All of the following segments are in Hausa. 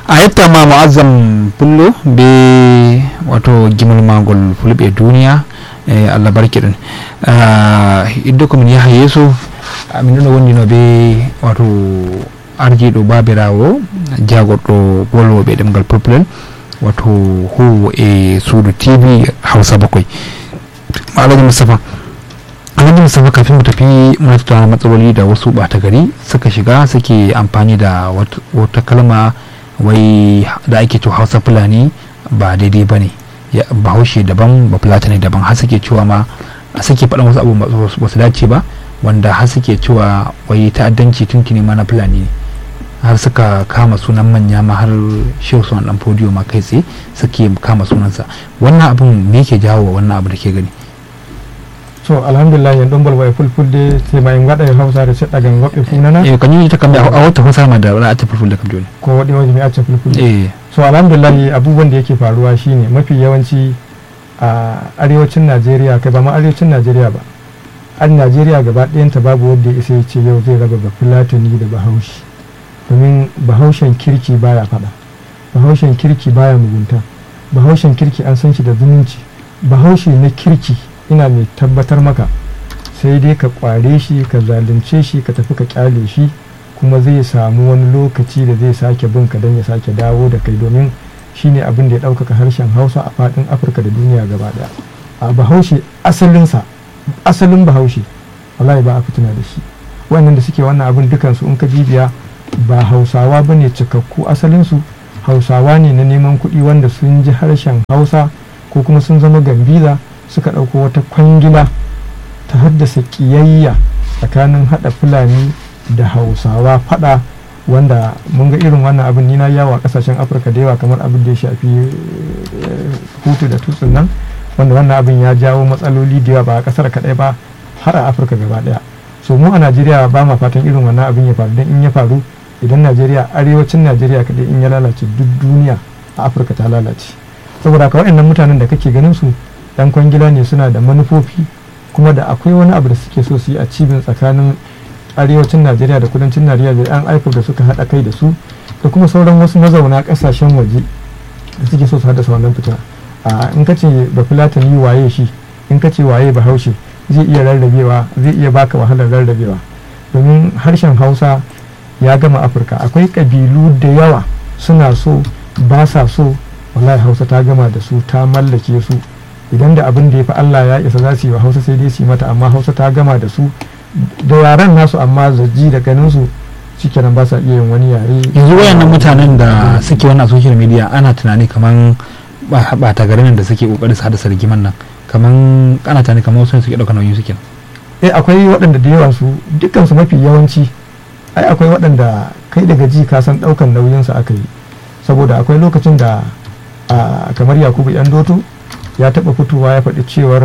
a yetta ma mu'azzam pullo be wato gimol magol fulɓe duniya e allah barkiɗen iddo komin yaha yeeso min ɗo wondino be wato ardiɗo babirawo jagorɗo wolwoɓe ɗemgal populel wato huwo e suudu tv hausa bakwai alhaji mustapha alhaji mustapha kafin mu tafi muna tattauna matsaloli da wasu ɓata gari suka shiga suke amfani da wata kalma wai da ake cewa hausa fulani ba daidai ba ne bahaushe daban ba fulatani daban har suke cewa ma suke faɗin wasu abu ba su dace ba wanda har suke cewa wai ta'addanci tuntuni ma na fulani ne har suka kama sunan manya ma har shehu sunan dan fodiyo ma kai tsaye suke kama sunansa wannan abin me yake jawo wannan abu da ke gani so alhamdulillah yan ɗumbal way fulfulde sai ma en waɗa e hawsare seɗɗa gan woɓɓe funana e ko ñiita kamɓe a watta hosama da wala acca fulfulde kam joni ko waɗi waje mi acca fulfulde e so alhamdulillah abubuwan da yake faruwa shine mafi yawanci a arewacin najeriya kai ba ma arewacin najeriya ba an najeriya gaba ɗayanta babu wanda ya isa ya ce yau zai raba bafulatani da bahaushe domin bahaushen kirki baya faɗa bahaushen kirki baya mugunta bahaushen kirki an san shi da zumunci bahaushe na kirki ina mai tabbatar maka sai dai ka kware shi ka zalunce shi ka tafi ka kyale shi kuma zai samu wani lokaci da zai sake bin ka don ya sake dawo da kai domin shine abin da ya ɗaukaka harshen hausa a faɗin afirka da duniya gaba ɗaya a bahaushe asalinsa asalin bahaushe wallahi ba a fitina da shi wannan da suke wannan abin dukansu in ka bibiya ba hausawa ba ne cikakku asalinsu hausawa ne na neman kuɗi wanda sun ji harshen hausa ko kuma sun zama gambiza suka ɗauko wata kwangila ta haddasa ƙiyayya tsakanin haɗa fulani da hausawa faɗa wanda mun ga irin wannan abin nina yawa ƙasashen afirka da yawa kamar abin da ya shafi hutu da tutsun nan wanda wannan abin ya jawo matsaloli da yawa ba a ƙasar kaɗai ba har a afirka gaba ɗaya so mu a najeriya ba ma fatan irin wannan abin ya faru don in ya faru idan najeriya arewacin najeriya kaɗai in ya lalace duk duniya a afirka ta lalace saboda ka waɗannan mutanen da kake ganin su yan kwangila ne suna da manufofi kuma da akwai wani abu da suke so su yi a cibin tsakanin arewacin najeriya da kudancin najeriya da yan aiko da suka haɗa kai da su da kuma sauran wasu mazauna ƙasashen waje da suke so su haddasa wannan fitina a in ka ce ba fulatani waye shi in ka ce waye bahaushe zai iya rarrabewa zai iya baka wahalar rarrabewa domin harshen hausa ya gama afirka akwai ƙabilu da yawa suna so ba sa so wallahi hausa ta gama da su ta mallake su idan da abin da ya fi allah ya isa za su yi wa hausa sai dai su yi mata amma hausa ta gama da su da yaren nasu amma zaji da ganin su shikenan ba sa iya yin wani yare yanzu wayannan mutanen da suke wannan social media ana tunani kaman ba ta garin da suke kokarin su haddasa rigiman nan kaman ana tunani kaman wasu ne suke dauka nauyin suke eh akwai waɗanda da yawa su dukkan su mafi yawanci ai akwai waɗanda kai daga ji ka san ɗaukan nauyin su aka yi saboda akwai lokacin da kamar yakubu yan doto ya taɓa fitowa ya faɗi cewar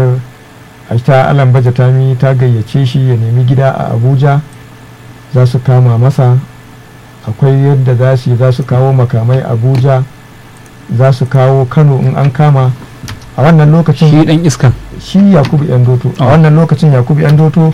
ta alan baje tami ta gayyace shi ya nemi gida a abuja za su kama masa akwai yadda za su za su kawo makamai abuja za su kawo kano in an kama a wannan lokacin shi dan iskan shi yakubu yan doto a wannan lokacin yakubu yan doto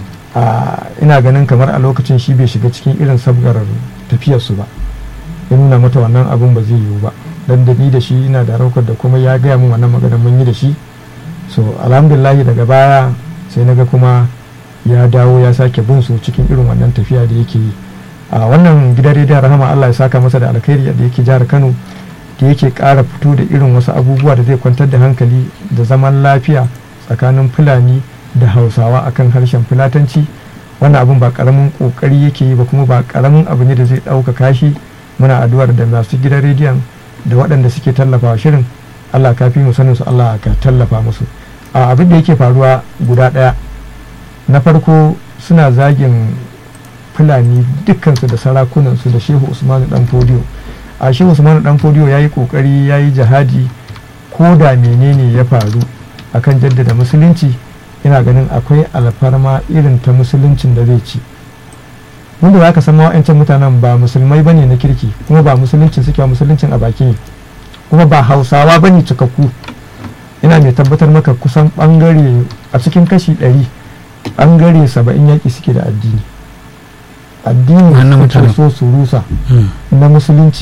ina ganin kamar a lokacin shi bai shiga cikin irin sabgar tafiyarsu ba ya nuna mata wannan abin ba zai yiwu ba dan da ni da shi ina da raukar da kuma ya gaya min wannan magana mun yi da shi so alhamdulillah daga baya sai naga kuma ya dawo ya sake bin su cikin irin wannan tafiya da yake yi a wannan gidan rediyon rahama Allah ya saka masa da alkhairi da yake jihar Kano da yake ƙara fito da irin wasu abubuwa da zai kwantar da hankali da zaman lafiya tsakanin fulani da hausawa akan harshen fulatanci wannan abin ba karamin kokari yake yi ba kuma ba karamin abu ne da zai ɗaukaka shi muna addu'ar da masu gidan rediyon da waɗanda suke tallafawa shirin Allah ka fi mu sanin su Allah ka tallafa musu a abin da yake faruwa guda ɗaya na farko suna zagin fulani dukkansu da sarakunansu da shehu usmanu dan fodiyo a shehu usmanu dan fodiyo ya yi kokari ya yi jihadi ko da menene ya faru akan jaddada musulunci ina ganin akwai alfarma irin ta musuluncin da zai ci wanda za ka san wa'ancan mutanen ba musulmai bane na kirki kuma ba musuluncin suke musuluncin a baki ne kuma ba hausawa bane cikakku ina mai tabbatar maka kusan bangare a cikin kashi ɗari bangare saba'in yaƙi suke da addini addini suke so su rusa na musulunci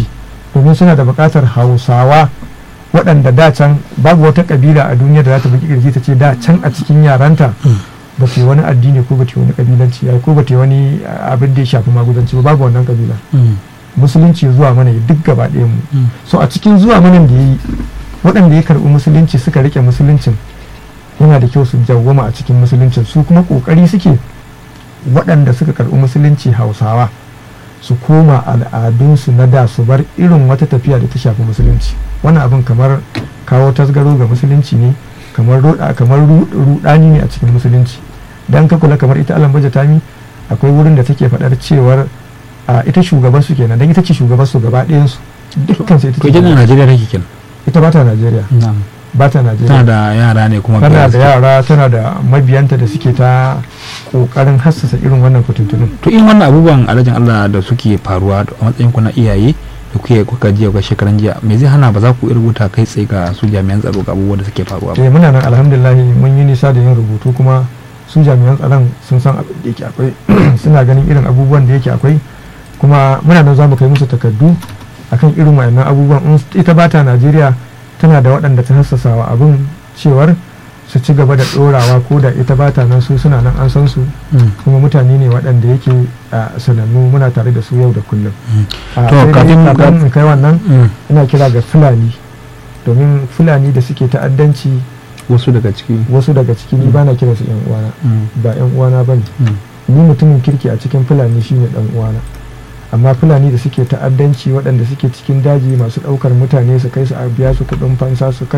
domin suna da buƙatar hausawa waɗanda da can babu wata ƙabila a duniya da za ta buki kirji ta ce da can a cikin yaranta ba ta yi wani addini ko ba ta yi wani ƙabilanci ya ko ba ta yi wani abin da ya shafi maguzanci ba babu wannan ƙabila musulunci zuwa mana duk gaba ɗaya mu so a cikin zuwa mana da ya yi waɗanda ya karɓi musulunci suka rike musuluncin yana da kyau su jawwama a cikin musuluncin su kuma ƙoƙari suke waɗanda suka karɓi musulunci hausawa su koma al'adunsu na da su bar irin wata tafiya da ta shafi musulunci wannan abin kamar kawo tasgaro ga musulunci ne kamar rudani ne a cikin musulunci dan ka kula kamar ita alam tami akwai wurin da take faɗar cewar ita shugaban su kenan dan ita ce shugaban su gaba ɗayan su dukkan su ita ce Najeriya take kenan ita ba ta Najeriya ba ta Najeriya tana da yara ne kuma tana da yara tana da mabiyanta da suke ta kokarin hassasa irin wannan fitintunin to in wannan abubuwan alajin Allah da suke faruwa a matsayin ku na iyaye da kuke kuka jiya ga shekaran jiya me zai hana ba za ku rubuta kai tsaye ga su jami'an tsaro ga abubuwan da suke faruwa ba eh muna nan alhamdulillah mun yi nisa da yin rubutu kuma su jami'an tsaron sun san abin da yake akwai suna ganin irin abubuwan da yake akwai kuma muna nan za mu kai musu takardu akan irin wayannan abubuwan in ita bata Najeriya tana da waɗanda ta hassasa wa abin cewar su ci gaba da ɗorawa ko da ita bata nan su suna nan an san su kuma mutane ne waɗanda yake sanannu muna tare da su yau da kullum to kafin kai wannan ina kira ga fulani domin fulani da suke ta'addanci wasu daga ciki wasu daga ciki ni bana kira su yan uwana ba yan uwana bane ni mutumin kirki a cikin fulani shine dan uwana amma fulani da suke ta'addanci waɗanda suke cikin daji masu ɗaukar mutane su kai su a biya su kuɗin fansa su